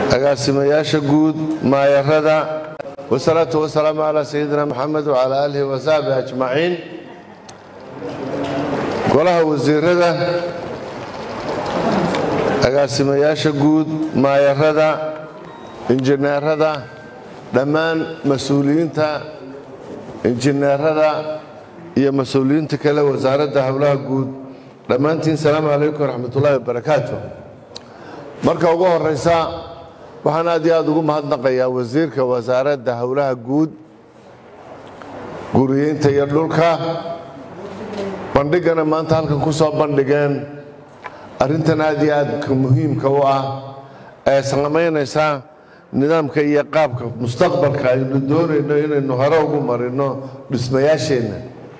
agaasimayaasha guud maayarada wasalaatu wasalaamu calaa sayidina moxamed wacalaa aalihi wasaxbi ajmaciin golaha wasiirada agaasimayaasha guud maayarada injineerada dhammaan mas-uuliyiinta injineerada iyo mas-uuliyiinta kale wasaaradda howlaha guud dhammaantiin salaamu calaykum waraxmatullaahi wabarakaatu marka ugu horeysa waxaan aad iyo aad ugu mahadnaqayaa wasiirka wasaaradda howlaha guud guriyeynta iyo dhulka bandhigana maanta halkan ku soo bandhigeen arrintan aad iyo aadka muhiimka u ah ee samaynaysa nidaamka iyo qaabka mustaqbalka aynu doonayno inaynu hore ugu marino dhismayaasheenna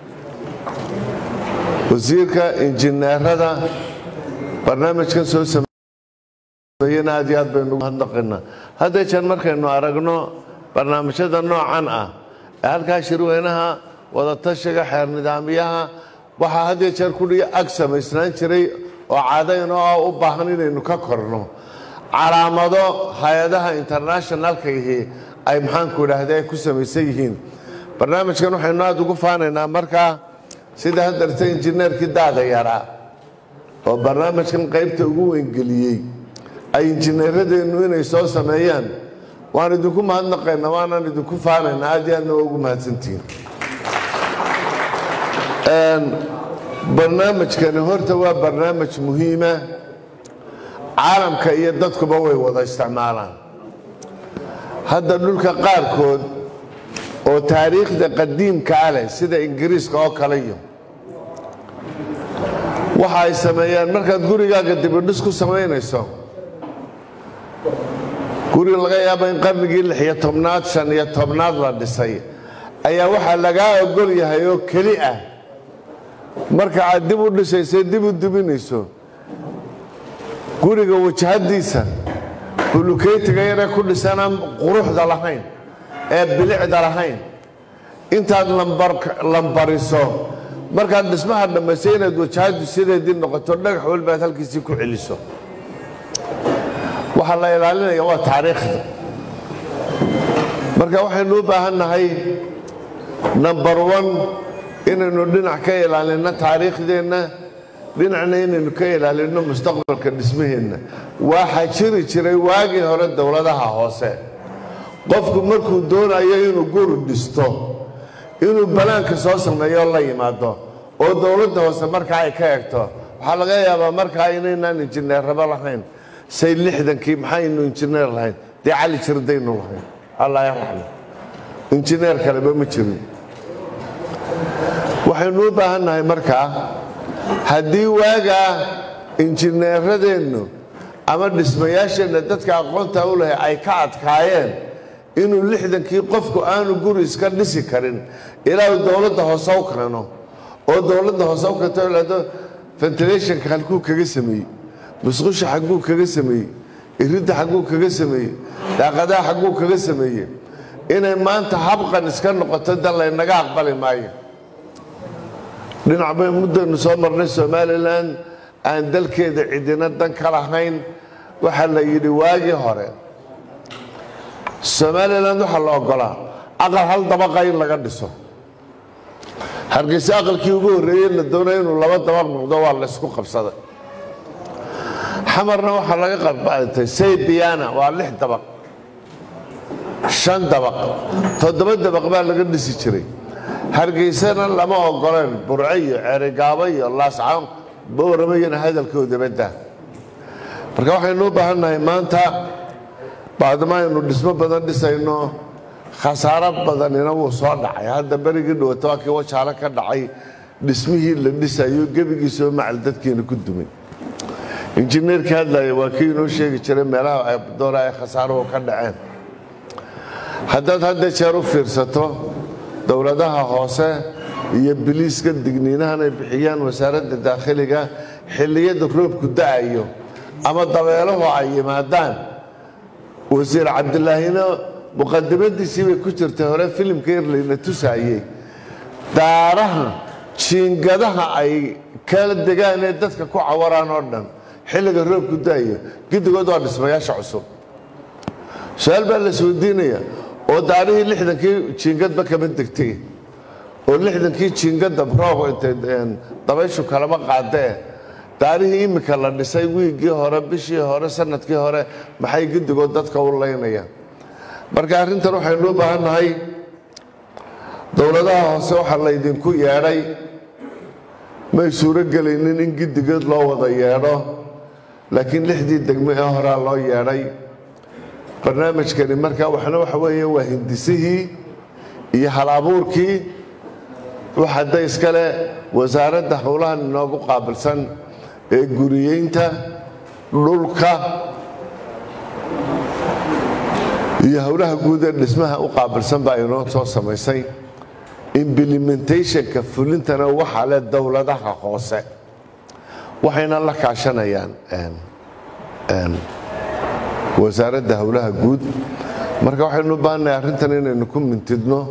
wasiirka injineerada barnaamijkan soo sameeyena aad iyo aad baynu mahadnaqaynaa hadda jeer markaynu aragno barnaamijyada noocan ah ee halkaa shirweynaha wadatashiga xeer nidaamyaha waxaa had iyo jeer kudhiga ag samaysnaan jiray oo cadayn oo u baahan inaynu ka korno calaamado hay-adaha internationalkaihi ay maxaanku idhaahde ay ku samaysan yihiin barnaamijkan waxaynu aada ugu faanaynaa markaa sida hadarta injineerkii daada yaraa oo barnaamijkan qaybta ugu weyngeliyey ay injineeradeennu inay soo sameeyaan waan idinku mahadnaqaynaa waanaan idinku faanaynaa aad iyo aadna waa ugu mahadsantihiin barnaamijkani horta waa barnaamij muhiima caalamka iyo dadkuba way wada isticmaalaan hadda dhulka qaarkood oo taariikhda qadiimka ah leh sida ingiriiska oo kale iyo waxa ay sameeyaan markaad gurigaaga dibidhis ku samaynayso guri laga yaabo in qarnigii lixiyo tobnaad shan iyo tobnaad la dhisay ayaa waxaa lagaa ogol yahay oo keli ah marka aad dib u dhisayso dib u dubinayso guriga wajahadiisa bulukeytiga yaree ku dhisanaan quruxda lahayn ee bilicda lahayn intaad lambariso markaad dhismaha dhammaysay inaad wajahadu sideedii noqoto dhagax walbaad halkiisii ku celiso waxaa la ilaalinaya waa taariikhda marka waxaynu u baahan nahay number one inaynu dhinac ka ilaalinno taariikhdeenna dhinacna inaynu ka ilaalinno mustaqbalka dhismaheenna waxaa jiri jiray waagii hore dowladaha hoose qofku markuu doonayo inuu guri dhisto inuu banaanka soo sameeyo la yimaado oo dowladda hoose markaa ay ka egto waxaa laga yaabaa markaa inaynaan injineerraba lahayn say lixdankii maxaynu injineer lahayn dee cali jirdaynu lahayn allah yarxam injineer kaleba ma jirin waxaynu u baahan nahay markaa haddii waagaa injineeradeennu ama dhismayaasheenna dadka aqoonta u lahay ay ka adkaayeen inuu lixdankii qofku aanu guri iska dhisi karin ilaa uu dowladda hoose u keeno oo dowladda hoose u keento ilaado ventilationka halkuu kaga sameeyey musqusha xagguu kaga sameeyey iridda xagguu kaga sameeyey daaqadaha xagguu kaga sameeyey inay maanta habqan iska noqoto dan laynaga aqbali maayo dhinac bay muddaynu soo marnay somalilan aan dalkeeda cidina dan ka lahayn waxaa la yidhi waagii hore somalilan waxaa la ogolaa aqal hal dabaqa in laga dhiso hargeyse aqalkii ugu horreeyey la doonaya inuu laba dabaq noqdo waa laysku qabsaday xamarna waxaa laga qabatay saybiana waa lix dabaq shan dabaq toddoba dabaq baa laga dhisi jiray hargeysana lama ogoleen burce iyo ceerigaabo iyo laascaan bowramayana hadalkooda badda marka waxaynu u baahan nahay maanta baadama aynu dhismo badan dhisayno khasaaro badanina wuu soo dhacay hadda berigii dhawata waa kii wajaalo ka dhacay dhismihii la dhisayo gebigiisoo macal dadkiina ku dumay injineerkii hadlaya waa kii inoo sheegi jiray meelaha doora ay khasaaruhu ka dhaceen haddaad hadda jeer u fiirsato dowladaha hoose iyo biliiska digniinahan ay bixiyaan wasaaradda daakhiliga xilliyada roobku da'ayo ama dabeelahu ay yimaadaan wasiir cabdilaahina muqadimadiisii bay ku jirtay hore filimka yarlayna tusaayey daaraha jiingadaha ay kala degaan ee dadka ku cawaraan oo dhan xilliga roobku da'ayo giddigood waa dhismayaasha cusub su-aal baa la isweydiinaya oo daarihii lixdankii jiingadba kama degtay oo lixdankii jiingadda roob intay dabayshu kalama qaadee daarihii iminka la dhisay wiiggii hore bishii hore sanadkii hore maxay guddigood dadka u laynayaan marka arrintan waxaynu u baahan nahay dowladaha hoose waxaa laydinku yeedhay may suuro gelaynin in giddigeed loo wada yeedho laakiin lixdii degmo ee horaa loo yeedhay barnaamijkani markaa waxna waxa weeye waa hindisihii iyo hal-abuurkii waxada iskale wasaaradda howlahan inoogu qaabilsan ee guriyeynta dhulka iyo howlaha guud ee dhismaha u qaabilsan baa inoo soo samaysay implementationka fulintana waxaa leh dowladaha hoose waxayna la kaashanayaan wasaaradda howlaha guud marka waxaynu u baahannahay arrintan inaynu ku mintidno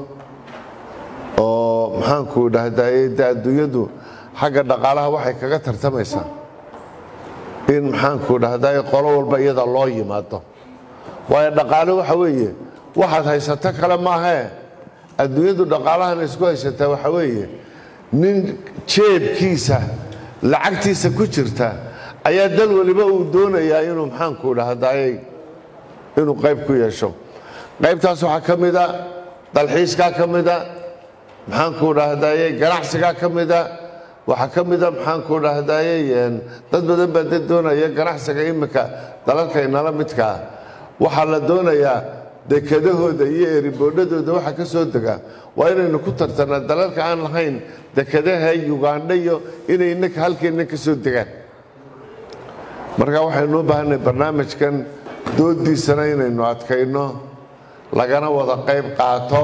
oo maxaanku dhahdaye de adduunyadu xagga dhaqaalaha waxay kaga tartamaysaa in maxaanku dhahdaye qolo walba iyada loo yimaado waayo dhaqaale waxa weeye waxaad haysato kale maahee adduunyadu dhaqaalahan isku haysataa waxa weeye nin jeebkiisa lacagtiisa ku jirta ayaa dal waliba uu doonayaa inuu maxaanku dhahdaye inuu qayb ku yeesho qaybtaas waxaa ka mida dalxiiskaa ka mida maxaanku dhahdaye ganacsigaa ka mida waxaa ka mida maxaanku dhahdaye dad badan baa dad doonaya ganacsiga iminka dalalka inala midkaa waxaa la doonayaa dekedahooda iyo eriboodhadooda waxa ka soo dega waa inaynu ku tartanaa dalalka aan lahayn dekadaha ugandha iyo inay inaka halkeenna ka soo degaan marka waxaynu u baahanay barnaamijkan doodiisana inaynu adkayno lagana wada qayb qaato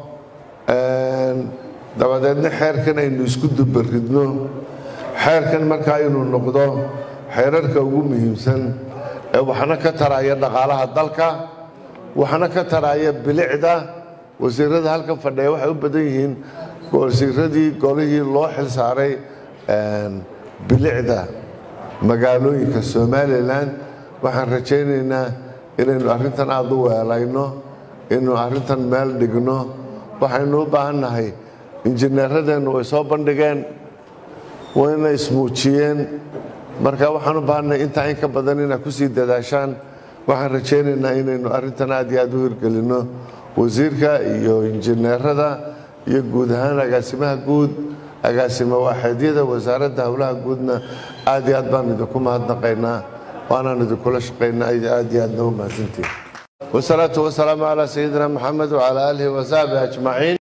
dabadeedna xeerkan aynu isku dubaridno xeerkan markaa inuu noqdo xeerarka ugu muhiimsan ee waxna ka taraya dhaqaalaha dalka waxna ka taraya bilicda wasiirada halkan fadhiya waxay u badan yihiin wasiiradii golihii loo xil saaray bilicda magaalooyinka somalilan waxaan rajaynaynaa inaynu arrintan aada u weelayno inaynu arrintan meel dhigno waxaynu u baahan nahay injineeradeennu way soo bandhigeen wayna ismuujiyeen marka waxaan u baahannahay intaa in ka badan inaad ku sii dadaashaan waxaan rajaynaynaa inaynu arrintan aad iyo aad u hirgelinno wasiirka iyo injineerada iyo guud ahaan agaasimaha guud agaasimo waaxeedyada wasaaradda howlaha guudna aad iyo aad baan idinku mahadnaqaynaa waanaan idinkula shaqaynaa aad iyo aadna u mahadsantihin wasalaatu wasalaamu calaa sayidina maxamed wacalaa aalihi wasaxbi ajmaciin